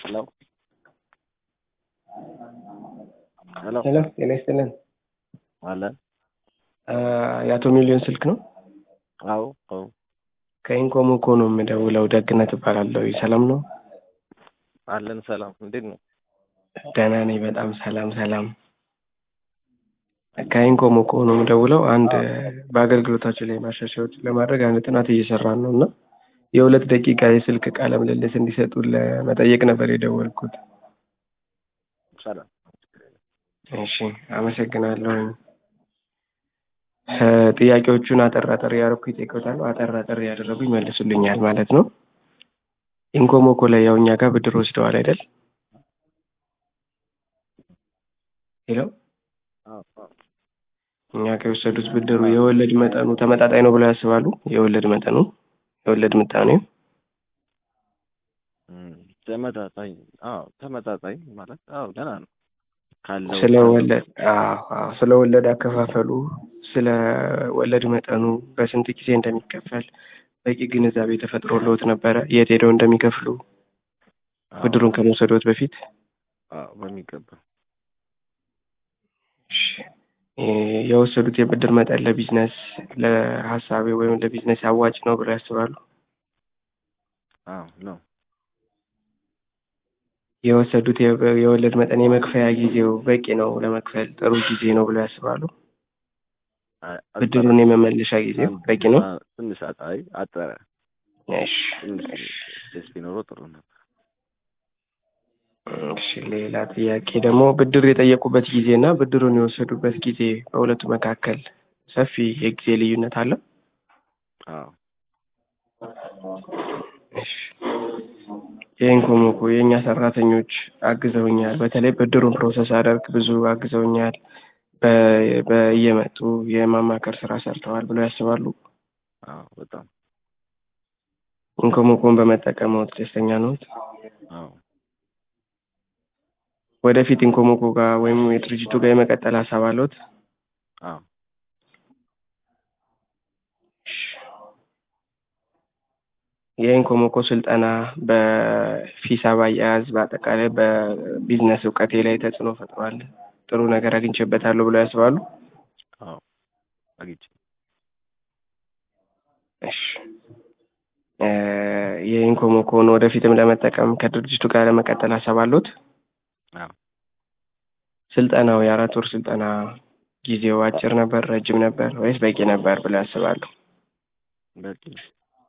ሄሎ ሄሎ ሄሎ ጤና ይስጥልን። አለ አ፣ የአቶ ሚሊዮን ስልክ ነው? አዎ አዎ ከኢንኮሞ እኮ ነው የምደውለው። ደግነት እባላለሁ። ሰላም ነው? አለን ሰላም እንዴት ነው ደህና ነኝ። በጣም ሰላም ሰላም። ከኢንኮሞ እኮ ነው የምደውለው። አንድ በአገልግሎታችን ላይ ማሻሻያዎች ለማድረግ አንድ ጥናት እየሰራን ነው እና የሁለት ደቂቃ የስልክ ቃለ ምልልስ እንዲሰጡ ለመጠየቅ ነበር የደወልኩት። ሰላም እሺ አመሰግናለሁ። ጥያቄዎቹን አጠር አጠር ያደረኩ ይጠይቀውታሉ። አጠር አጠር ያደረጉ ይመልሱልኛል ማለት ነው። ኢንኮሞ እኮ ላይ ያው እኛ ጋር ብድር ወስደዋል አይደል? ሄሎ አዎ አዎ እኛ ጋር የወሰዱት ብድሩ የወለድ መጠኑ ተመጣጣኝ ነው ብለው ያስባሉ? የወለድ መጠኑ የወለድ ምጣኔው እም፣ ተመጣጣኝ አዎ ተመጣጣኝ ማለት አዎ ደህና ነው ካለው ስለ ወለድ አዎ አዎ ስለ ወለድ አከፋፈሉ ስለ ወለድ መጠኑ በስንት ጊዜ እንደሚከፈል በቂ ግንዛቤ ተፈጥሮልዎት ነበረ? የት ሄደው እንደሚከፍሉ አዎ፣ ብድሩን ከመውሰዶት በፊት? አዎ በሚገባ እሺ፣ የ- የወሰዱት የብድር መጠን ለቢዝነስ ለሀሳቤ ወይም ለቢዝነስ አዋጭ ነው ብለው ያስባሉ? አዎ ነው የወሰዱት የ- የወለድ መጠን የመክፈያ ጊዜው በቂ ነው ለመክፈል ጥሩ ጊዜ ነው ብለው ያስባሉ? አ- ብድሩን የመመለሻ ጊዜው አጠረ። በቂ ነው? አ- ትንሽ አጣይ አጠረ እሺ ትንሽ ስፔስ ቢኖረው ጥሩ ነበር እሺ ሌላ ጥያቄ ደግሞ ብድር የጠየቁበት ጊዜ እና ብድሩን የወሰዱበት ጊዜ በሁለቱ መካከል ሰፊ የጊዜ ልዩነት አለ? አዎ እሺ የኢንኮሞ እኮ የእኛ ሰራተኞች አግዘውኛል። በተለይ ብድሩን ፕሮሰስ አደርግ ብዙ አግዘውኛል። በ- በየመጡ የማማከር ስራ ሰርተዋል ብለው ያስባሉ? አዎ በጣም ኢንኮሞኮን በመጠቀምዎት ደስተኛ ነዎት? አዎ ወደፊት ኢንኮሞኮ ጋር ወይም የድርጅቱ ጋር የመቀጠል ሀሳብ አለዎት? አዎ የኢንኮሞኮ ስልጠና በሂሳብ አያያዝ በአጠቃላይ በቢዝነስ እውቀቴ ላይ ተጽዕኖ ፈጥሯል፣ ጥሩ ነገር አግኝቼበታለሁ ብለው ያስባሉ? አዎ አግኝቼ እሺ እ የኢንኮሞኮን ወደፊትም ለመጠቀም ከድርጅቱ ጋር ለመቀጠል ሀሳብ አለዎት? አዎ ስልጠናው የአራት ወር ስልጠና ጊዜው አጭር ነበር፣ ረጅም ነበር ወይስ በቂ ነበር ብለው ያስባሉ? በቂ ነው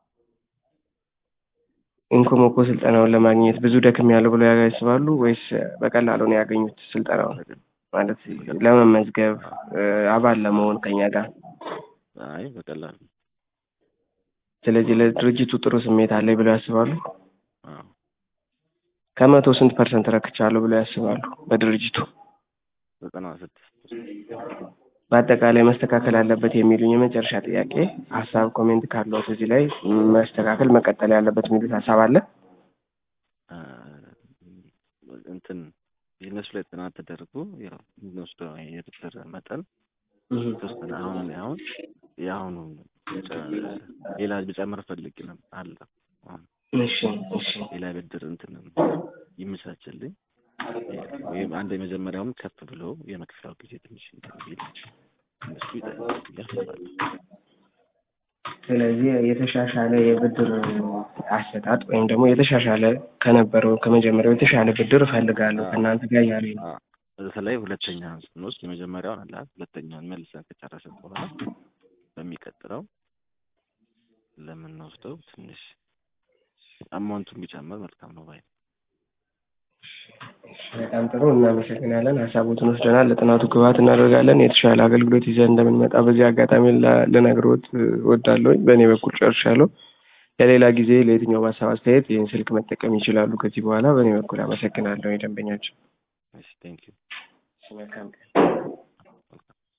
ኢንኮሞኮ ስልጠናውን ለማግኘት ብዙ ደክሜያለሁ ብለው ያስባሉ ወይስ በቀላሉ ነው ያገኙት ስልጠናውን? በቂ- ማለት ለመመዝገብ እ አባል ለመሆን ከኛ ጋር። አይ በቀላሉ ስለዚህ ለድርጅቱ ጥሩ ስሜት አለኝ ብለው ያስባሉ? አዎ ከመቶ ስንት ፐርሰንት ረክቻለሁ ብለው ያስባሉ በድርጅቱ? ዘጠና ስድስት በአጠቃላይ መስተካከል አለበት የሚሉኝ የመጨረሻ ጥያቄ ሀሳብ ኮሜንት ካለዎት እዚህ ላይ መስተካከል መቀጠል ያለበት የሚሉት ሀሳብ አለ? አ፣ እንትን ቢዝነሱ ላይ ጥናት ተደርጎ ያው የምንወስደው የብድር መጠን የተወሰነ አሁን እኔ አሁን የአሁኑ ጨ- ሌላ ብጨምር ፈልግ ነው አለ አሁን እሺ እሺ ሌላ ብድር እንትን ይመቻችልኝ ወይም አንድ የመጀመሪያውም ከፍ ብሎ የመክፈያው ጊዜ ትንሽ እንትን ቢል እነሱ ይጠቅማል ብዬ አስባለሁ። ስለዚህ የተሻሻለ የብድር አሰጣጥ ወይም ደግሞ የተሻሻለ ከነበረው ከመጀመሪያው የተሻለ ብድር እፈልጋለሁ ከእናንተ ጋር እያሉኝ ነው። አ፣ በተለይ ሁለተኛውን ስንወስድ የመጀመሪያውን አለ አይደል? ሁለተኛውን መልሰን ከጨረስን በኋላ በሚቀጥለው ለምንወስደው ትንሽ አማውንቱን ቢጨምር መልካም ነው ባይ ነኝ። በጣም ጥሩ እናመሰግናለን። ሀሳቦትን ወስደናል። ለጥናቱ ግብዓት እናደርጋለን። የተሻለ አገልግሎት ይዘን እንደምንመጣ በዚህ አጋጣሚ ላ- ልነግሮት እወዳለሁ። በእኔ በኩል ጨርሻለሁ። ለሌላ ጊዜ ለየትኛው ሀሳብ አስተያየት ይህን ስልክ መጠቀም ይችላሉ። ከዚህ በኋላ በእኔ በኩል አመሰግናለሁ። የደንበኛችን እሺ ቴንክ ዩ መልካም ቀን